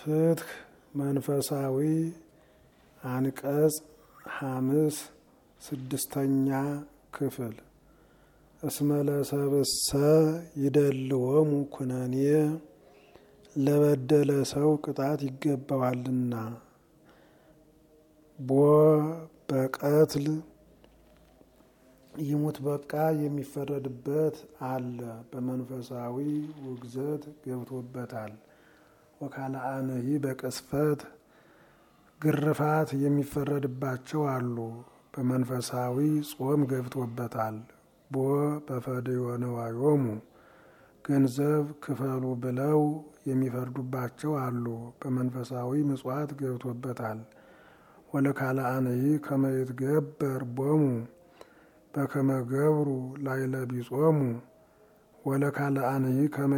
ፍትህ መንፈሳዊ አንቀጽ ሐምስ ስድስተኛ ክፍል እስመ ለሰብእሰ ይደልዎሙ ኩነኔ ለበደለ ሰው ቅጣት ይገባዋልና ቦ በቀትል ይሙት በቃ የሚፈረድበት አለ። በመንፈሳዊ ውግዘት ገብቶበታል። ወካልአነሂ በቅስፈት ግርፋት የሚፈረድባቸው አሉ። በመንፈሳዊ ጾም ገብቶበታል። ቦ በፈድዮ ነዋዮሙ ገንዘብ ክፈሉ ብለው የሚፈርዱባቸው አሉ። በመንፈሳዊ ምጽዋት ገብቶበታል። ወለካልአነሂ ከመይትገበር ቦሙ በከመ ገብሩ ላይለ ቢጾሙ ወለካልአንሂ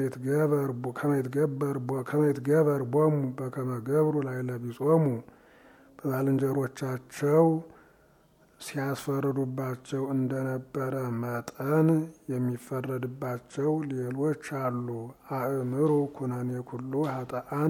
ከመይትገበር ቦሙ በከመ ገብሩ ላይለ ቢጾሙ በባልንጀሮቻቸው ሲያስፈርዱባቸው እንደነበረ መጠን የሚፈረድባቸው ሌሎች አሉ። አእምሩ ኩነኔ ኩሉ ሀጠአን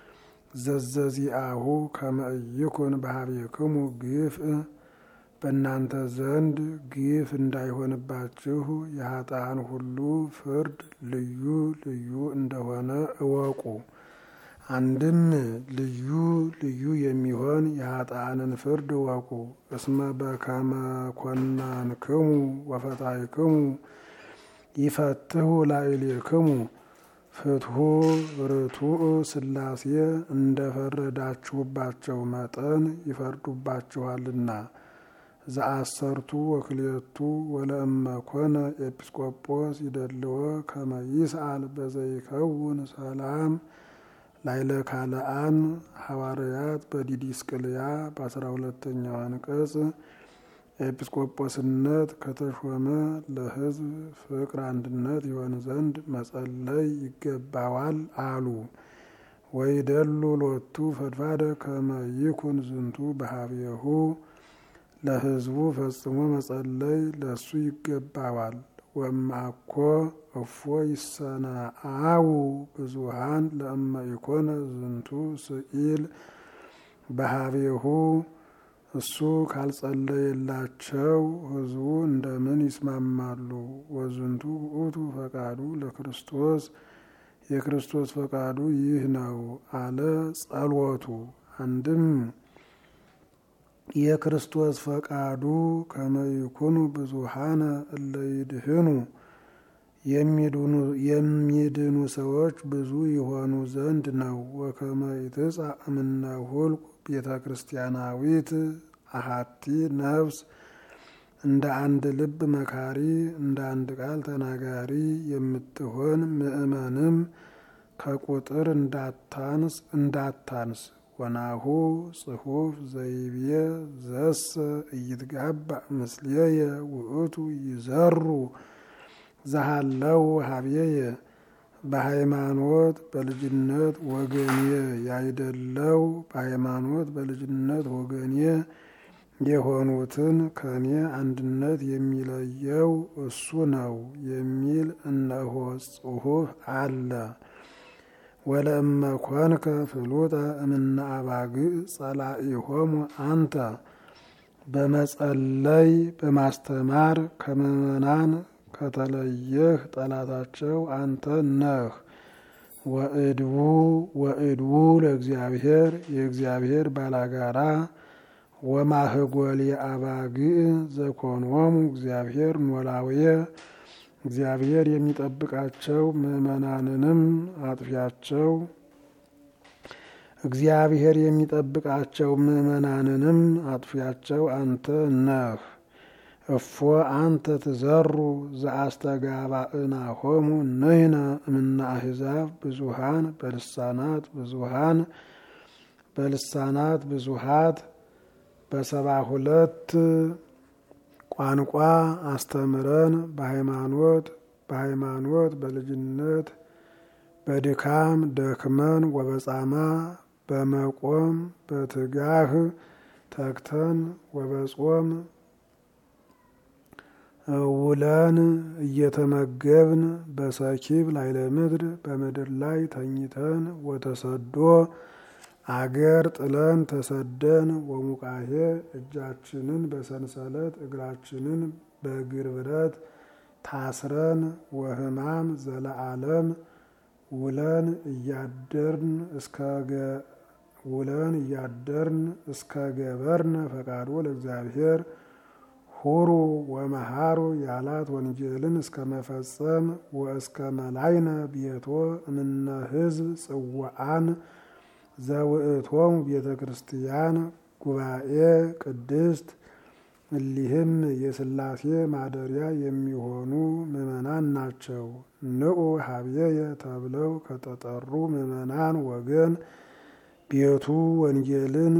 ዘዘዚአሁ ከመ ኢይኩን በሀቤክሙ ግፍእ በእናንተ ዘንድ ግፍ እንዳይሆንባችሁ የሀጣን ሁሉ ፍርድ ልዩ ልዩ እንደሆነ እወቁ። አንድም ልዩ ልዩ የሚሆን የሀጣንን ፍርድ እወቁ። እስመ በከመ ኮናንክሙ ወፈታሕክሙ ይፈትሁ ላዕሌክሙ ፍትሑ ርቱዕ ሥላሴ እንደፈረዳችሁባቸው መጠን ይፈርዱባችኋልና። ዘአሰርቱ ወክልኤቱ ወለእመ ኮነ ኤጲስቆጶስ ይደልዎ ከመ ይስአል በዘይከውን ሰላም ላይለ ካልአን ሐዋርያት በዲዲስቅልያ በአስራ ሁለተኛው አንቀጽ ኤጲስቆጶስነት ከተሾመ ለሕዝብ ፍቅር አንድነት ይሆን ዘንድ መጸለይ ይገባዋል አሉ። ወይደሉ ሎቱ ፈድፋደ ከመ ይኩን ዝንቱ በሀቤሁ ለሕዝቡ ፈጽሞ መጸለይ ለሱ ይገባዋል። ወማኮ እፎ ይሰናአው ብዙሃን ለእመ ኢኮነ ዝንቱ ስኢል በሀቤሁ እሱ ካልጸለየላቸው ሕዝቡ እንደምን ይስማማሉ? ወዝንቱ ውእቱ ፈቃዱ ለክርስቶስ የክርስቶስ ፈቃዱ ይህ ነው አለ ጸሎቱ አንድም የክርስቶስ ፈቃዱ ከመ ይኩኑ ብዙሃነ እለ ይድህኑ የሚድኑ ሰዎች ብዙ የሆኑ ዘንድ ነው። ወከመ ይትጻእ እምነ ሁልቁ ቤተ ክርስቲያናዊት አሃቲ ነፍስ እንደ አንድ ልብ መካሪ እንደ አንድ ቃል ተናጋሪ የምትሆን ምእመንም ከቁጥር እንዳታንስ እንዳታንስ ወናሁ ጽሑፍ ዘይቤ ዘሰ እይትጋባእ ምስሌየ ውእቱ ይዘሩ ዘሃለው ሀቤየ በሃይማኖት በልጅነት ወገኔ ያይደለው በሃይማኖት በልጅነት ወገኔ የሆኑትን ከኔ አንድነት የሚለየው እሱ ነው የሚል እነሆ ጽሑፍ አለ። ወለእመ ኮንከ ፍሉጠ እምነ አባግዕ ጸላኢሆሙ አንተ በመጸለይ በማስተማር ከምእመናን ከተለየህ ጠላታቸው አንተ ነህ። ወእድቡ ወእድቡ ለእግዚአብሔር የእግዚአብሔር ባላጋራ ወማህጎል የአባግዕ ዘኮንዎሙ እግዚአብሔር ኖላውየ እግዚአብሔር የሚጠብቃቸው ምእመናንንም አጥፊያቸው እግዚአብሔር የሚጠብቃቸው ምእመናንንም አጥፊያቸው አንተ ነህ። እፎ አንተ ትዘሩ ዘአስተጋባእናሆሙ ንሕነ እምነ አሕዛብ ብዙሃን በልሳናት ብዙሃን በልሳናት ብዙሃት በሰባ ሁለት ቋንቋ አስተምረን በሃይማኖት በሃይማኖት በልጅነት በድካም ደክመን ወበጻማ በመቆም በትጋህ ተግተን ወበጾም ውለን እየተመገብን በሰኪብ ላይለ ምድር በምድር ላይ ተኝተን ወተሰዶ አገር ጥለን ተሰደን ወሙቃሄ እጃችንን በሰንሰለት እግራችንን በእግር ብረት ታስረን ወህማም ዘለዓለም ውለን እያደርን እስከ ውለን እያደርን እስከ ገበርነ ፈቃዶ ለእግዚአብሔር ሁሩ ወመሃሩ ያላት ወንጌልን እስከ መፈጸም ወእስከ መላይነ ቤቶ እምነ ህዝብ ጽዋአን ዘውእቶሙ ቤተ ክርስቲያን ጉባኤ ቅድስት እሊህም የሥላሴ ማደሪያ የሚሆኑ ምዕመናን ናቸው። ንዑ ሀብየየ ተብለው ከተጠሩ ምዕመናን ወገን ቤቱ ወንጌልን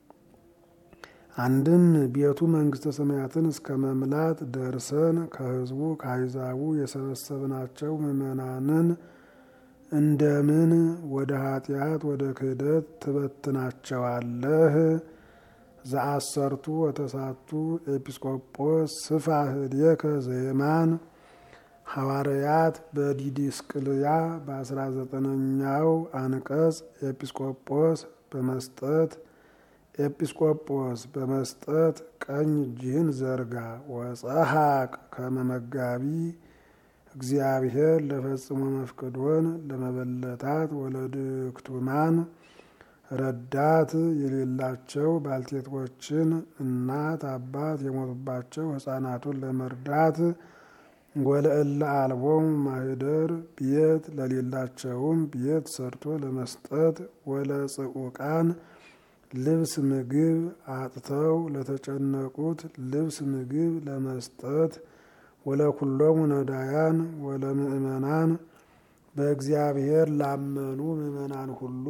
አንድም ቤቱ መንግስተ ሰማያትን እስከ መምላት ደርሰን ከህዝቡ ከአሕዛቡ የሰበሰብናቸው ምዕመናንን እንደምን ወደ ኃጢአት ወደ ክህደት ትበትናቸዋለህ? ዘአሰርቱ ወተሳቱ ኤጲስቆጶስ ስፋህ እዴከ ዘየማን ሐዋርያት በዲዲስቅልያ በአስራ ዘጠነኛው አንቀጽ ኤጲስቆጶስ በመስጠት ኤጲስቆጶስ በመስጠት ቀኝ እጅህን ዘርጋ ወጸሐቅ ከመመጋቢ እግዚአብሔር ለፈጽሞ መፍቅዶን ለመበለታት ወለድክቱማን ረዳት የሌላቸው ባልቴቶችን እናት አባት የሞቱባቸው ሕፃናቱን ለመርዳት ወለእለ አልቦም ማህደር ቤት ለሌላቸውም ቤት ሰርቶ ለመስጠት ወለጽዑቃን ልብስ ምግብ አጥተው ለተጨነቁት ልብስ ምግብ ለመስጠት ወለኩሎሙ ነዳያን ወለምእመናን በእግዚአብሔር ላመኑ ምእመናን ሁሉ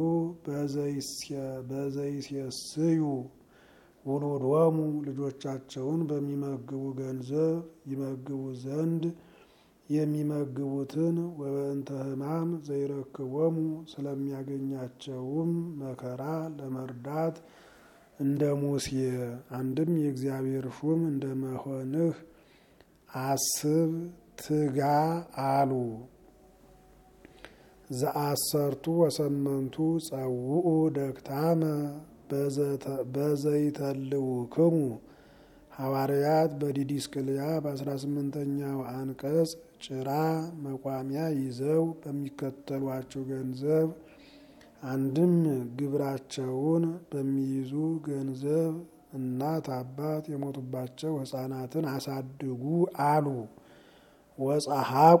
በዘይሴስዩ ውሉዶሙ ልጆቻቸውን በሚመግቡ ገንዘብ ይመግቡ ዘንድ የሚመግቡትን ወበእንተ ሕማም ዘይረክቦሙ ስለሚያገኛቸውም መከራ ለመርዳት እንደ ሙሴ አንድም የእግዚአብሔር ሹም እንደ መሆንህ አስብ ትጋ አሉ። ዘአሰርቱ ወሰመንቱ ጸውኡ ደክታመ በዘይተልውክሙ ሐዋርያት በዲዲስቅልያ በአስራ ስምንተኛው አንቀጽ ጭራ መቋሚያ ይዘው በሚከተሏቸው ገንዘብ አንድም ግብራቸውን በሚይዙ ገንዘብ እናት አባት የሞቱባቸው ሕፃናትን አሳድጉ አሉ። ወጸሐቁ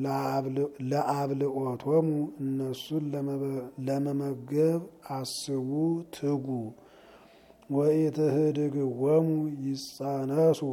ለአብልኦቶሙ እነሱን ለመመገብ አስቡ ትጉ። ወኢትህድግዎሙ ይጸነሱ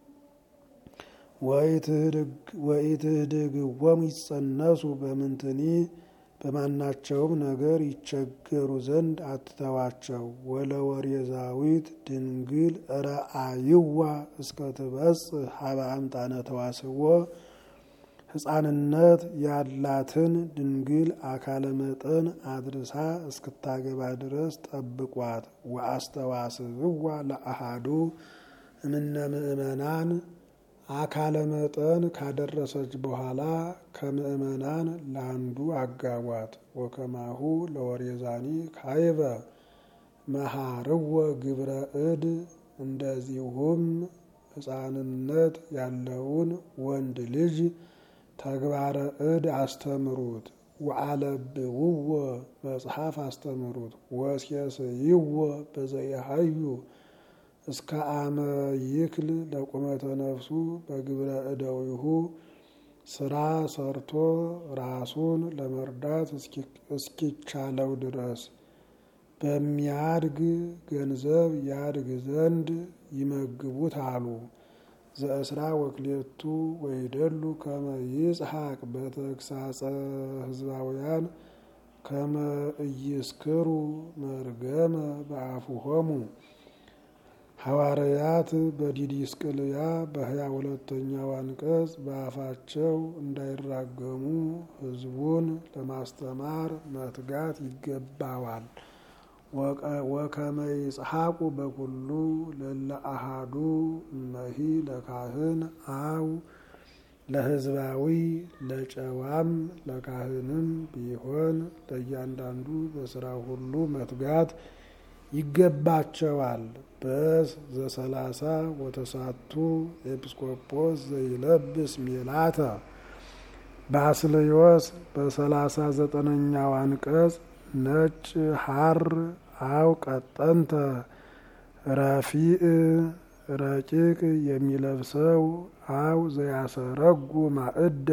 ወኢትህድግዎሙ ይጸነሱ በምንትኒ በማናቸውም ነገር ይቸገሩ ዘንድ አትተዋቸው። ወለወሬዛዊት ድንግል ረአይዋ እስከ ትበጽሕ ሀበ አምጣነ ተዋስዎ ሕፃንነት ያላትን ድንግል አካለ መጠን አድርሳ እስክታገባ ድረስ ጠብቋት። ወአስተዋስብዋ ለአሃዱ እምነ ምእመናን አካለ መጠን ካደረሰች በኋላ ከምእመናን ለአንዱ አጋቧት። ወከማሁ ለወሬዛኒ ካይበ መሃርወ ግብረ እድ እንደዚሁም ሕፃንነት ያለውን ወንድ ልጅ ተግባረ እድ አስተምሩት። ወአለብውዎ መጽሐፍ አስተምሩት። ወሴስይዎ በዘየሀዩ እስከ አመ ይክል ለቁመተ ነፍሱ በግብረ እደዊሁ ስራ ሰርቶ ራሱን ለመርዳት እስኪቻለው ድረስ በሚያድግ ገንዘብ ያድግ ዘንድ ይመግቡት አሉ። ዘእስራ ወክሌቱ ወይደሉ ከመ ይጽሐቅ በተግሳጸ ህዝባውያን ከመ እይስክሩ መርገመ በአፉሆሙ ሐዋርያት በዲዲስቅልያ በሀያ ሁለተኛው አንቀጽ በአፋቸው እንዳይራገሙ ሕዝቡን ለማስተማር መትጋት ይገባዋል። ወከመ ይጽሐቁ በኩሉ ለለ አሃዱ እመሂ ለካህን አው ለሕዝባዊ ለጨዋም ለካህንም ቢሆን ለእያንዳንዱ በስራ ሁሉ መትጋት ይገባቸዋል። በስ ዘሰላሳ ወተሳቱ ኤጲስቆጶስ ዘይለብስ ሜላተ ባስልዮስ በሰላሳ ዘጠነኛው አንቀጽ ነጭ ሐር አው ቀጠንተ ረፊዕ ረቂቅ የሚለብሰው አው ዘያሰረጉ ማዕደ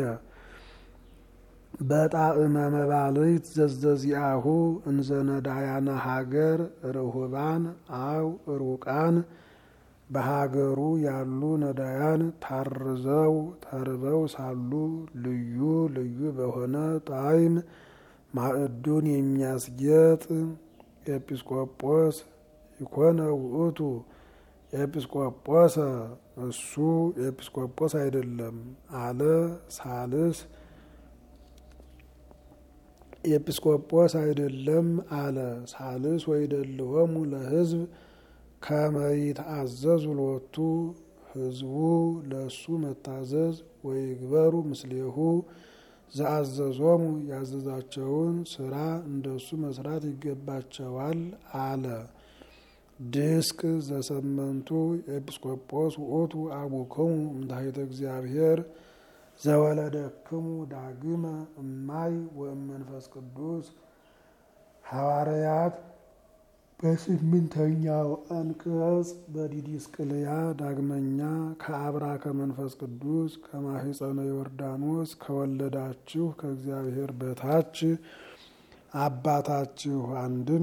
በጣዕመ መባልት ዘዘዚአሁ እንዘነዳያነ ሀገር ርሁባን አው ሩቃን በሀገሩ ያሉ ነዳያን ታርዘው ተርበው ሳሉ ልዩ ልዩ በሆነ ጣዕም ማዕዱን የሚያስጌጥ ኤጲስቆጶስ ይኮነ ውእቱ ኤጲስቆጶሰ እሱ ኤጲስቆጶስ አይደለም አለ ሳልስ ኤጲስቆጶስ አይደለም አለ ሳልስ ወይደልወሙ ለሕዝብ ከመይትአዘዙ ሎቱ ሕዝቡ ለእሱ መታዘዝ ወይግበሩ ምስሌሁ ዘአዘዞሙ ያዘዛቸውን ስራ እንደሱ መስራት ይገባቸዋል አለ። ድስቅ ዘሰመንቱ ኤጲስቆጶስ ውእቱ አቡክሙ እምታሕተ እግዚአብሔር ዘወለደክሙ ዳግመ እማይ ወእመንፈስ ቅዱስ ሐዋርያት በስምንተኛው አንቀጽ በዲዲስቅልያ ዳግመኛ ከአብራ ከመንፈስ ቅዱስ ከማህፀነ ዮርዳኖስ ከወለዳችሁ ከእግዚአብሔር በታች አባታችሁ አንድም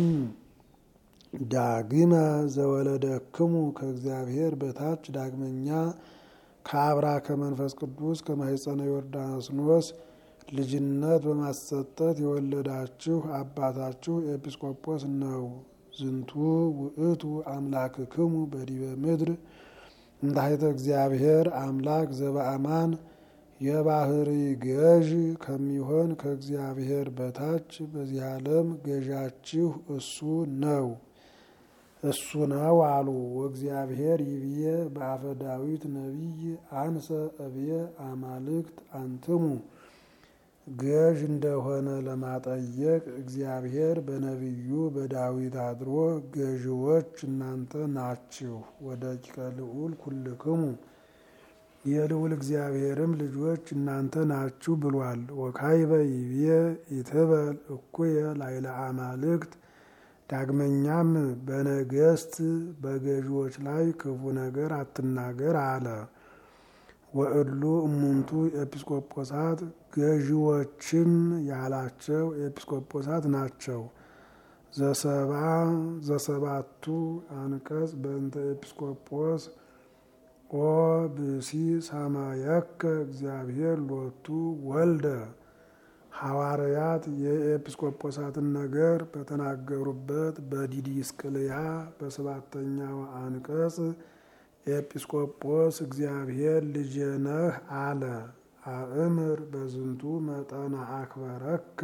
ዳግመ ዘወለደክሙ ከእግዚአብሔር በታች ዳግመኛ ከአብራ ከመንፈስ ቅዱስ ከማህፀነ ዮርዳኖስ ልጅነት በማሰጠት የወለዳችሁ አባታችሁ ኤጲስቆጶስ ነው። ዝንቱ ውእቱ አምላክክሙ በዲበ ምድር እንታሕተ እግዚአብሔር አምላክ ዘበአማን የባህሪ ገዥ ከሚሆን ከእግዚአብሔር በታች በዚህ ዓለም ገዣችሁ እሱ ነው እሱ ነው አሉ። ወእግዚአብሔር ይብዬ በአፈ ዳዊት ነቢይ አንሰ እብየ አማልክት አንትሙ ገዥ እንደሆነ ለማጠየቅ እግዚአብሔር በነቢዩ በዳዊት አድሮ ገዥዎች እናንተ ናችሁ፣ ወደ ቂቀ ልዑል ኩልክሙ የልዑል እግዚአብሔርም ልጆች እናንተ ናችሁ ብሏል። ወካይበ ይብዬ ኢትበል እኩየ ላይለ አማልክት ዳግመኛም በነገስት በገዢዎች ላይ ክፉ ነገር አትናገር አለ። ወእሉ እሙንቱ ኤጲስቆጶሳት ገዢዎችም ያላቸው ኤጲስቆጶሳት ናቸው። ዘሰባ ዘሰባቱ አንቀጽ በእንተ ኤጲስቆጶስ ኦ ብሲ ሰማየከ እግዚአብሔር ሎቱ ወልደ ሐዋርያት የኤጲስቆጶሳትን ነገር በተናገሩበት በዲዲስቅልያ በሰባተኛው አንቀጽ ኤጲስቆጶስ እግዚአብሔር ልጄ ነህ አለ። አእምር በዝንቱ መጠነ አክበረከ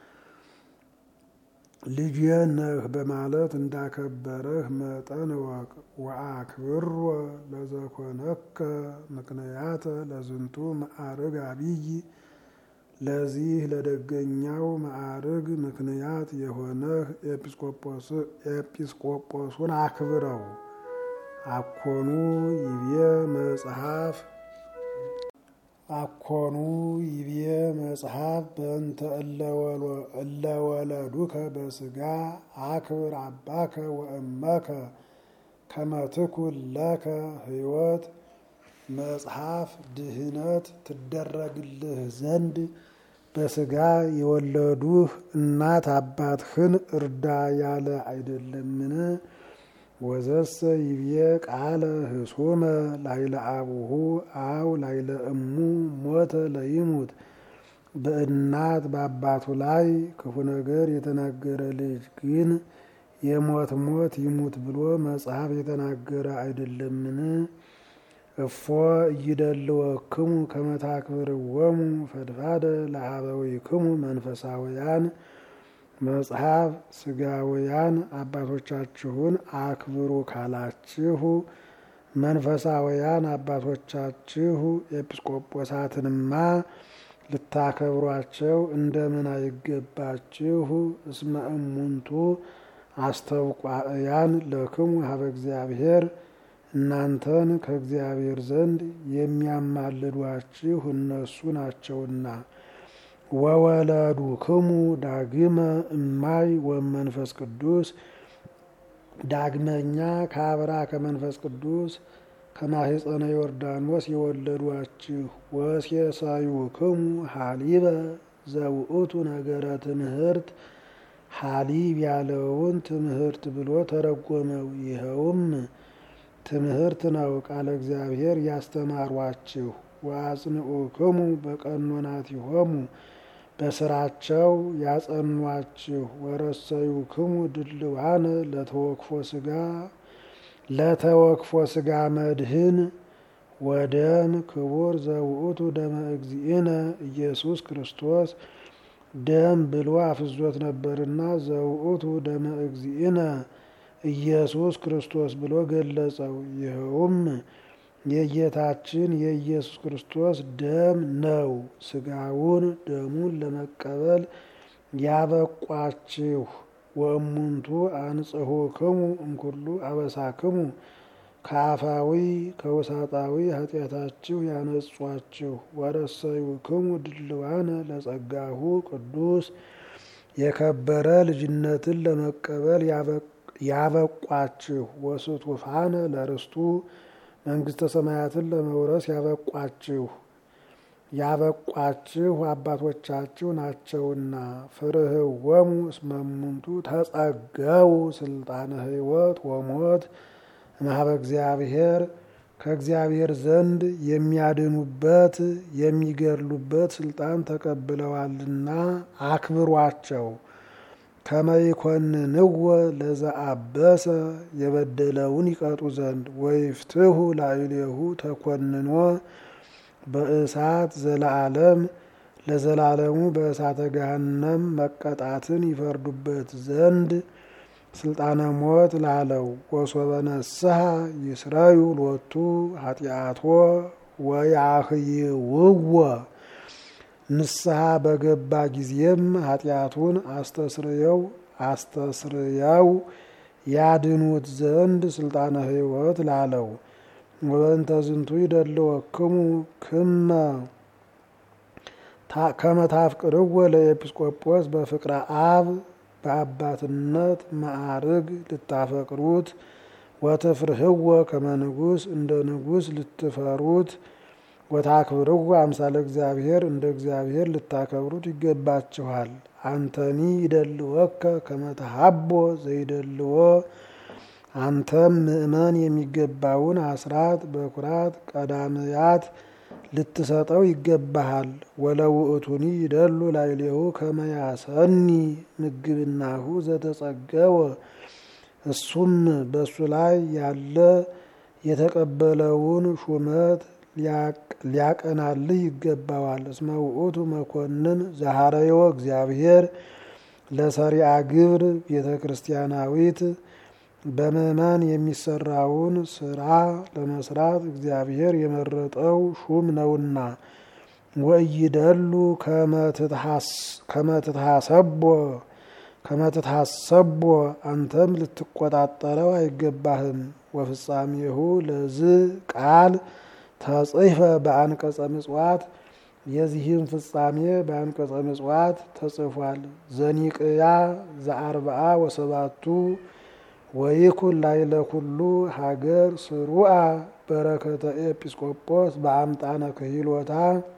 ልጄ ነህ በማለት እንዳከበረህ መጠን እወቅ። ወአክብሮ ለዘኮነከ ምክንያተ ለዝንቱ ማዕርግ አብይ ለዚህ ለደገኛው ማዕርግ ምክንያት የሆነህ ኤጲስቆጶሱን አክብረው። አኮኑ ይቤ መጽሐፍ አኮኑ ይቤ መጽሐፍ በእንተ እለወለዱከ በስጋ አክብር አባከ ወእመከ ከመትኩን ለከ ሕይወት መጽሐፍ ድህነት ትደረግልህ ዘንድ በስጋ የወለዱህ እናት አባትህን እርዳ ያለ አይደለምን? ወዘሰ ይብዬ ቃለ ህሱመ ላይለ አቡሁ አው ላይለ እሙ ሞተ ለይሙት በእናት በአባቱ ላይ ክፉ ነገር የተናገረ ልጅ ግን የሞት ሞት ይሙት ብሎ መጽሐፍ የተናገረ አይደለምን? እፎ እይደልወክሙ ከመታክብርዎሙ ፈድፋደ ለአበዊክሙ መንፈሳውያን መጽሐፍ ስጋውያን አባቶቻችሁን አክብሩ ካላችሁ መንፈሳውያን አባቶቻችሁ ኤጲስቆጶሳትንማ ልታከብሯቸው እንደምን አይገባችሁ? እስመ እሙንቱ አስተውቋእያን ለክሙ ሀበ እግዚአብሔር እናንተን ከእግዚአብሔር ዘንድ የሚያማልዷችሁ እነሱ ናቸውና። ወወለዱ ክሙ ዳግመ እማይ ወመንፈስ ቅዱስ ዳግመኛ ከአብራ ከመንፈስ ቅዱስ ከማህፀነ ዮርዳኖስ የወለዷችሁ ወሴሳዩ ክሙ ሀሊበ ዘውእቱ ነገረ ትምህርት ሀሊብ ያለውን ትምህርት ብሎ ተረጎመው። ይኸውም ትምህርት ነው። ቃለ እግዚአብሔር ያስተማሯችሁ ወአጽንዑ ክሙ በቀኖናቲሆሙ በስራቸው ያጸኗችሁ ወረሰዩ ክሙ ድልዋነ ለተወክፎ ስጋ ለተወክፎ ስጋ መድህን ወደም ክቡር ዘውእቱ ደመ እግዚእነ ኢየሱስ ክርስቶስ ደም ብሎ አፍዞት ነበርና ዘውእቱ ደመ እግዚእነ ኢየሱስ ክርስቶስ ብሎ ገለጸው። ይኸውም የጌታችን የኢየሱስ ክርስቶስ ደም ነው። ስጋውን ደሙን ለመቀበል ያበቋችሁ ወእሙንቱ አንጽሑ ክሙ እምኩሉ አበሳክሙ ከአፋዊ ከውሳጣዊ ኃጢአታችሁ ያነጿችሁ ወረሰዩ ክሙ ድልዋነ ለጸጋሁ ቅዱስ የከበረ ልጅነትን ለመቀበል ያበቋችሁ ወስቱፋነ ለርስቱ መንግስተ ሰማያትን ለመውረስ ያበቋችሁ ያበቋችሁ አባቶቻችሁ ናቸውና። ፍርህወሙ እስመ እሙንቱ ተጸገው ስልጣነ ሕይወት ወሞት እምኀበ እግዚአብሔር ከእግዚአብሔር ዘንድ የሚያድኑበት የሚገድሉበት ስልጣን ተቀብለዋልና አክብሯቸው። ከመይኮንንወ ለዘአበሰ የበደለውን ይቀጡ ዘንድ ወይፍትሁ ላዕሌሁ ተኮንኖ በእሳት ዘለዓለም ለዘላለሙ በእሳተ ገሃነም መቀጣትን ይፈርዱበት ዘንድ ስልጣነ ሞት ላለው ወሶበ ነስሐ ይስረዩ ሎቱ ኃጢአቶ ወያህይውዎ ንስሐ በገባ ጊዜም ኃጢአቱን አስተስርየው አስተስርየው ያድኑት ዘንድ ስልጣነ ሕይወት ላለው ወበእንተ ዝንቱ ይደልወክሙ ክመ ከመታፍቅርዎ ለኤጲስቆጶስ በፍቅረ አብ በአባትነት ማዕርግ ልታፈቅሩት ወትፍርህዎ ከመ ንጉሥ እንደ ንጉሥ ልትፈሩት ወታክብርዎ አምሳለ እግዚአብሔር እንደ እግዚአብሔር ልታከብሩት ይገባችኋል። አንተኒ ይደልወከ ከመ ተሃቦ ዘይደልዎ አንተም ምእመን የሚገባውን አስራት በኩራት ቀዳምያት ልትሰጠው ይገባሃል። ወለውእቱኒ ይደሉ ላዕሌሁ ከመ ያሰኒ ምግብናሁ ዘተጸገወ እሱም በእሱ ላይ ያለ የተቀበለውን ሹመት ሊያቀናልህ ይገባዋል። እስመ ውእቱ መኮንን ዘሐረዮ እግዚአብሔር ለሰሪአ ግብር ቤተ ክርስቲያናዊት በምእመን የሚሰራውን ስራ ለመስራት እግዚአብሔር የመረጠው ሹም ነውና። ወኢይደሉ ከመትትሐሰቦ ከመትትሐሰቦ አንተም ልትቆጣጠረው አይገባህም። ወፍጻሜሁ ለዝ ቃል ተጽሕፈ በአንቀጸ ምጽዋት የዚህም ፍጻሜ በአንቀጸ ምጽዋት ተጽፏል። ዘኒቅያ ዘአርብዓ ወሰባቱ ወይኩን ላዕለ ኩሉ ሀገር ስሩአ በረከተ ኤጲስቆጶስ በአምጣነ ክሂሎታ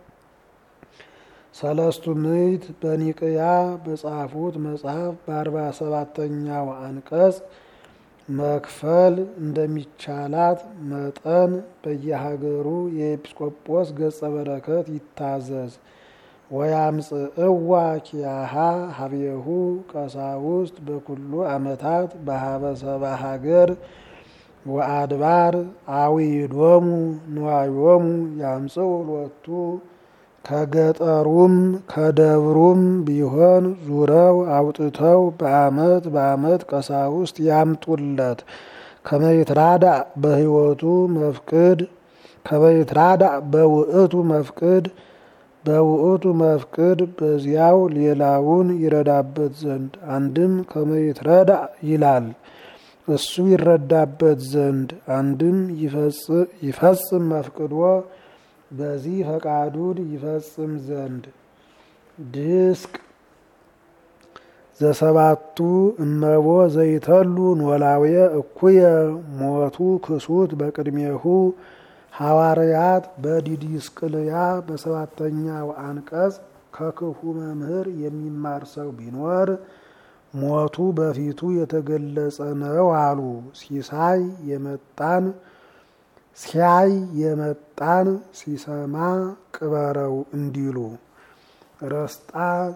ሰለስቱ ምዕት በኒቅያ በጻፉት መጽሐፍ በአርባ ሰባተኛው አንቀጽ መክፈል እንደሚቻላት መጠን በየሀገሩ የኤጲስቆጶስ ገጸ በረከት ይታዘዝ። ወያምጽእዋ ኪያሃ ሀብየሁ ቀሳውስት በኩሉ ዓመታት በሀበ ሰባ ሀገር ወአድባር አዊዶሙ ንዋዮሙ ያምጽኡ ሎቱ ከገጠሩም ከደብሩም ቢሆን ዙረው አውጥተው በዓመት በዓመት ቀሳውስት ያምጡለት። ከመይትራዳእ በህይወቱ መፍቅድ ከመይትራዳእ በውእቱ መፍቅድ በውእቱ መፍቅድ በዚያው ሌላውን ይረዳበት ዘንድ አንድም ከመይትረዳእ ይላል እሱ ይረዳበት ዘንድ አንድም ይፈጽም መፍቅዶ በዚህ ፈቃዱን ይፈጽም ዘንድ ድስቅ ዘሰባቱ እመቦ ዘይተሉ ኖላውየ እኩየ ሞቱ ክሱት በቅድሜሁ ሐዋርያት በዲዲስቅልያ በሰባተኛው አንቀጽ ከክፉ መምህር የሚማር ሰው ቢኖር ሞቱ በፊቱ የተገለጸ ነው አሉ። ሲሳይ የመጣን ሲያይ የመጣን ሲሰማ ቅበረው እንዲሉ ረስጣ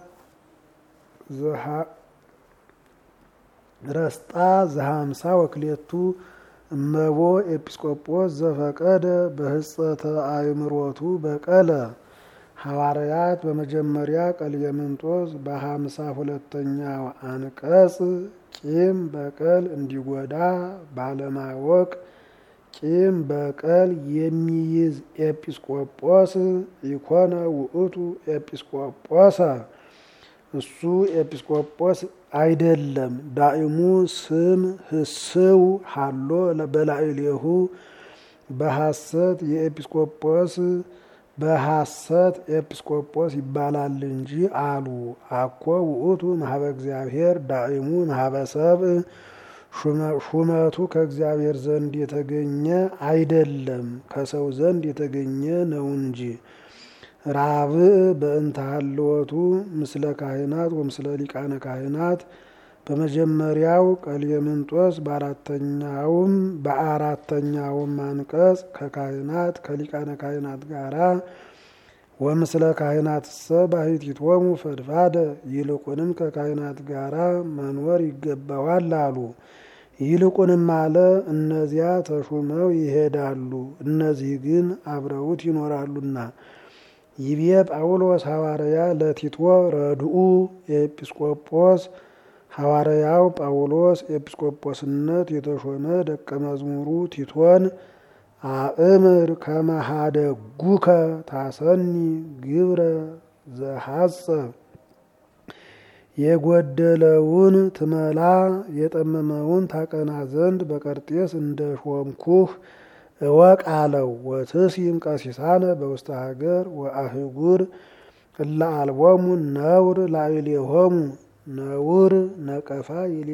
ረስጣ ዘሀምሳ ወክሌቱ እመቦ ኤጲስቆጶስ ዘፈቀደ በህጸተ አእምሮቱ በቀለ ሐዋርያት በመጀመሪያ ቀልየምንጦስ በሀምሳ ሁለተኛው አንቀጽ ቂም በቀል እንዲጎዳ ባለማወቅ ቂም በቀል የሚይዝ ኤጲስቆጶስ ኢኮነ ውእቱ ኤጲስቆጶሰ እሱ ኤጲስቆጶስ አይደለም። ዳእሙ ስም ህስው ሃሎ በላዕሌሁ በሐሰት የኤጲስቆጶስ በሐሰት ኤጲስቆጶስ ይባላል እንጂ አሉ። አኮ ውእቱ ማህበ እግዚአብሔር ዳእሙ ማህበ ሰብእ ሹመቱ ከእግዚአብሔር ዘንድ የተገኘ አይደለም፣ ከሰው ዘንድ የተገኘ ነው እንጂ። ራብዕ በእንተ ሀልወቱ ምስለ ካህናት ወምስለ ሊቃነ ካህናት በመጀመሪያው ቀልየምንጦስ በአራተኛውም በአራተኛውም አንቀጽ ከካህናት ከሊቃነ ካህናት ጋራ ወምስለ ካህናት ሰ ባሕቲቶሙ ፈድፋደ ይልቁንም ከካህናት ጋራ መኖር ይገባዋል አሉ። ይልቁንም አለ እነዚያ ተሹመው ይሄዳሉ፣ እነዚህ ግን አብረውት ይኖራሉና። ይቤ ጳውሎስ ሐዋርያ ለቲቶ ረድኡ የኤጲስቆጶስ ሐዋርያው ጳውሎስ ኤጲስቆጶስነት የተሾመ ደቀ መዝሙሩ ቲቶን አእምር ከመሃደጉከ ታሰኒ ግብረ ዘሐጸ የጎደለውን ትመላ የጠመመውን ታቀና ዘንድ በቀርጤስ እንደ ሾምኩህ እወቅ አለው። ወትሲም ቀሲሳነ በውስተ ሀገር ወአህጉር እለ አልቦሙ ነውር ላዕሌሆሙ ነውር ነቀፋ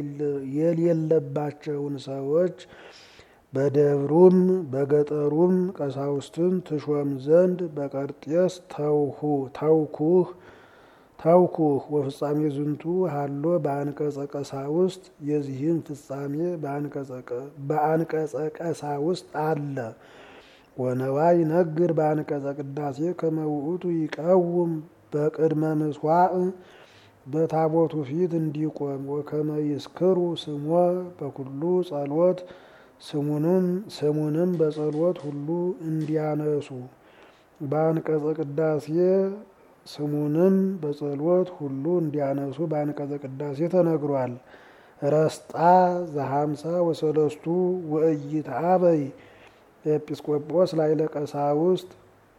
የሌለባቸውን ሰዎች በደብሩም በገጠሩም ቀሳውስትን ትሾም ዘንድ በቀርጤስ ተውሁ ተውኩህ ታውኩህ ወፍጻሜ ዝንቱ ሀሎ በአንቀጸ ቀሳውስት የዚህም ፍጻሜ በአንቀጸ ቀሳውስት አለ። ወነዋይ ነግር በአንቀጸ ቅዳሴ ከመውእቱ ይቀውም በቅድመ ምስዋዕ በታቦቱ ፊት እንዲቆም ወከመ ይስክሩ ስሞ በኩሉ ጸሎት ስሙንም ስሙንም በጸሎት ሁሉ እንዲያነሱ በአንቀጸ ቅዳሴ ስሙንም በጸሎት ሁሉ እንዲያነሱ በአንቀጸ ቅዳሴ ተነግሯል። ረስጣ ዘሀምሳ ወሰለስቱ ወእይት አበይ ኤጲስቆጶስ ላዕለ ቀሳውስት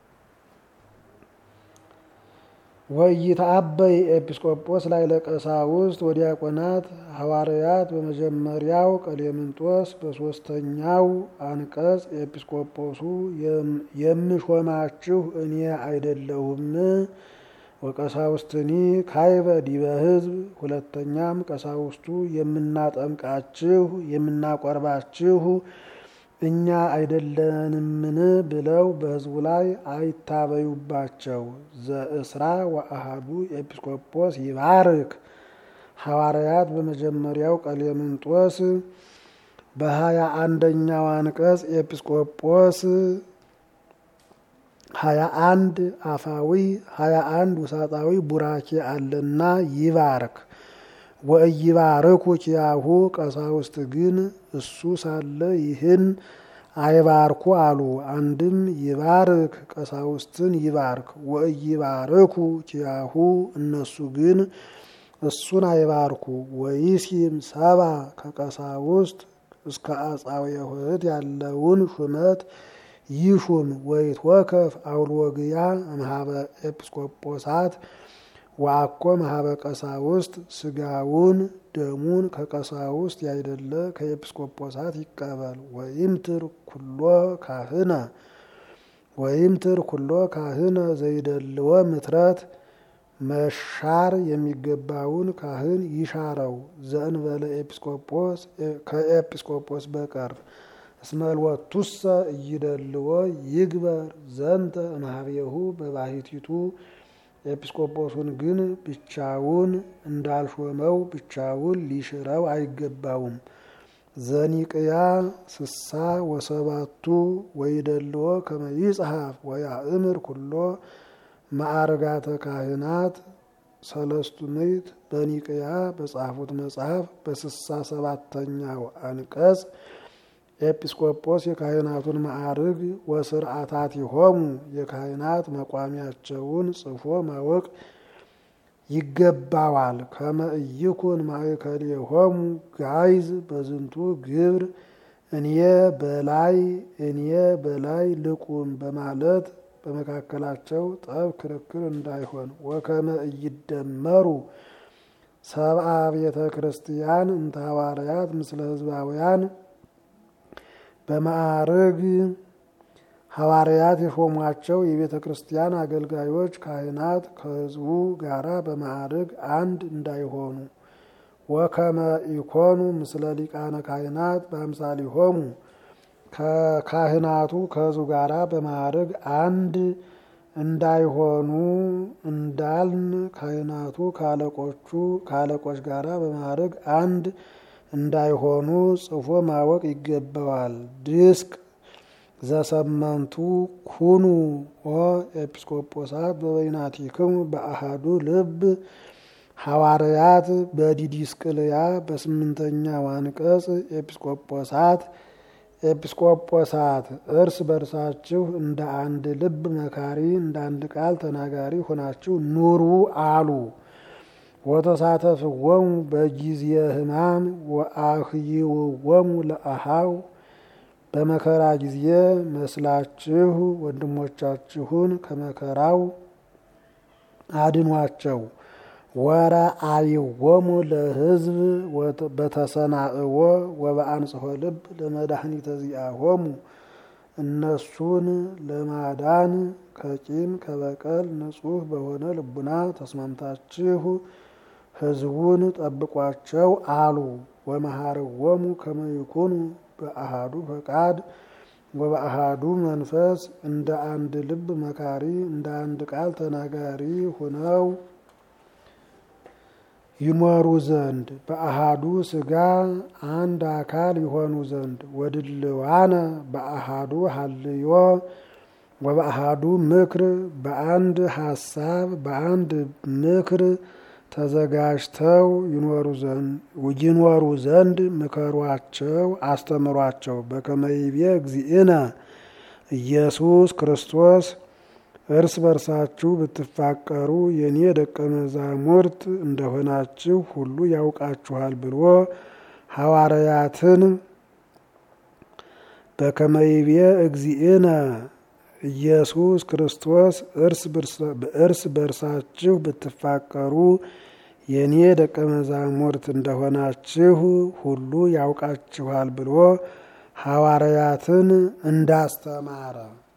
ወእይት አበይ ኤጲስቆጶስ ላዕለ ቀሳውስት ወዲያቆናት ሐዋርያት በመጀመሪያው ቀሌምንጦስ በሶስተኛው አንቀጽ ኤጲስቆጶሱ የምሾማችሁ እኔ አይደለሁም ወቀሳውስትኒ ካይበ ዲበ ሕዝብ ሁለተኛም ቀሳውስቱ የምናጠምቃችሁ የምናቆርባችሁ እኛ አይደለንምን ብለው በሕዝቡ ላይ አይታበዩባቸው። ዘእስራ ወአሃዱ ኤጲስቆጶስ ይባርክ ሐዋርያት በመጀመሪያው ቀሌምንጦስ በሀያ አንደኛው አንቀጽ ኤጲስቆጶስ ሀያ አንድ አፋዊ ሀያ አንድ ውሳጣዊ ቡራኬ አለና ይባርክ ወእይባርኩ ኪያሁ ቀሳውስት ግን እሱ ሳለ ይህን አይባርኩ አሉ። አንድም ይባርክ ቀሳውስትን ይባርክ ወእይባርኩ ኪያሁ እነሱ ግን እሱን አይባርኩ። ወይሲም ሰባ ከቀሳውስት እስከ አጻዊ ውህት ያለውን ሹመት ይሹም። ወይትወከፍ አውልወግያ እምሃበ ኤጲስቆጶሳት ወአኮ መሀበ ቀሳውስት ስጋውን ደሙን ከቀሳውስት ያይደለ ከኤጲስቆጶሳት ይቀበል። ወይምትር ኩሎ ካህነ ወይምትር ኩሎ ካህነ ዘይደልወ ምትረት መሻር የሚገባውን ካህን ይሻረው። ዘእንበለ ኤጲስቆጶስ ከኤጲስቆጶስ በቀር እስመልወቱሰ እይደልዎ ይግበር ዘንተ እምኀቤሁ በባሕቲቱ ኤጲስቆጶሱን ግን ብቻውን እንዳልሾመው ብቻውን ሊሽረው አይገባውም። ዘኒቅያ ስሳ ወሰባቱ ወይደልዎ ከመ ይጽሐፍ ወያእምር ኩሎ ማዕርጋተ ካህናት ሰለስቱ ምዕት በኒቅያ በጻፉት መጽሐፍ በስሳ ሰባተኛው አንቀጽ ኤጲስቆጶስ የካህናቱን ማዕርግ ወስርዓታቲሆሙ የካህናት መቋሚያቸውን ጽፎ ማወቅ ይገባዋል። ከመ ኢይኩን ማእከሌሆሙ ጋይዝ በዝንቱ ግብር እኔ በላይ እኔ በላይ ልቁም በማለት በመካከላቸው ጠብ ክርክር እንዳይሆን። ወከመ ኢይደመሩ ሰብአ ቤተ ክርስቲያን እንተ ሐዋርያት ምስለ ሕዝባውያን በማዕርግ ሐዋርያት የሾሟቸው የቤተ ክርስቲያን አገልጋዮች ካህናት ከሕዝቡ ጋራ በማዕርግ አንድ እንዳይሆኑ። ወከመ ኢኮኑ ምስለ ሊቃነ ካህናት በአምሳሊሆሙ ከካህናቱ ከሕዝቡ ጋራ በማዕርግ አንድ እንዳይሆኑ እንዳልን ካህናቱ ከአለቆቹ ከአለቆች ጋራ በማዕርግ አንድ እንዳይሆኑ ጽፎ ማወቅ ይገባዋል። ድስቅ ዘሰመንቱ ኩኑ ኦ ኤጲስቆጶሳት በበይናቲክሙ በአሃዱ ልብ ሐዋርያት በዲዲስቅልያ በስምንተኛው አንቀጽ ኤጲስቆጶሳት ኤጲስቆጶሳት እርስ በርሳችሁ እንደ አንድ ልብ መካሪ እንደ አንድ ቃል ተናጋሪ ሆናችሁ ኑሩ አሉ። ወተሳተፍዎሙ በጊዜ ሕማም ወአህይውዎሙ ለአሃው በመከራ ጊዜ መስላችሁ ወንድሞቻችሁን ከመከራው አድኗቸው። ወረአይዎሙ ለሕዝብ በተሰናእዎ ወበአንጽሖ ልብ ለመድኃኒተ ዚአሆሙ እነሱን ለማዳን ከቂም ከበቀል ንጹሕ በሆነ ልቡና ተስማምታችሁ ሕዝቡን ጠብቋቸው አሉ። ወመሃርዎሙ ከመ ይኩኑ በአሃዱ ፈቃድ ወበአሃዱ መንፈስ እንደ አንድ ልብ መካሪ እንደ አንድ ቃል ተናጋሪ ሆነው ይኖሩ ዘንድ በአሃዱ ስጋ አንድ አካል ይሆኑ ዘንድ ወድልዋነ በአሃዱ ሀልዮ ወበአሃዱ ምክር በአንድ ሀሳብ በአንድ ምክር ተዘጋጅተው ይኖሩ ዘንድ ምከሯቸው፣ አስተምሯቸው። በከመይቤ እግዚእነ ኢየሱስ ክርስቶስ እርስ በርሳችሁ ብትፋቀሩ የእኔ ደቀ መዛሙርት እንደሆናችሁ ሁሉ ያውቃችኋል ብሎ ሐዋርያትን በከመይቤ እግዚእነ ኢየሱስ ክርስቶስ እርስ በርሳችሁ ብትፋቀሩ የእኔ ደቀ መዛሙርት እንደሆናችሁ ሁሉ ያውቃችኋል ብሎ ሐዋርያትን እንዳስተማረ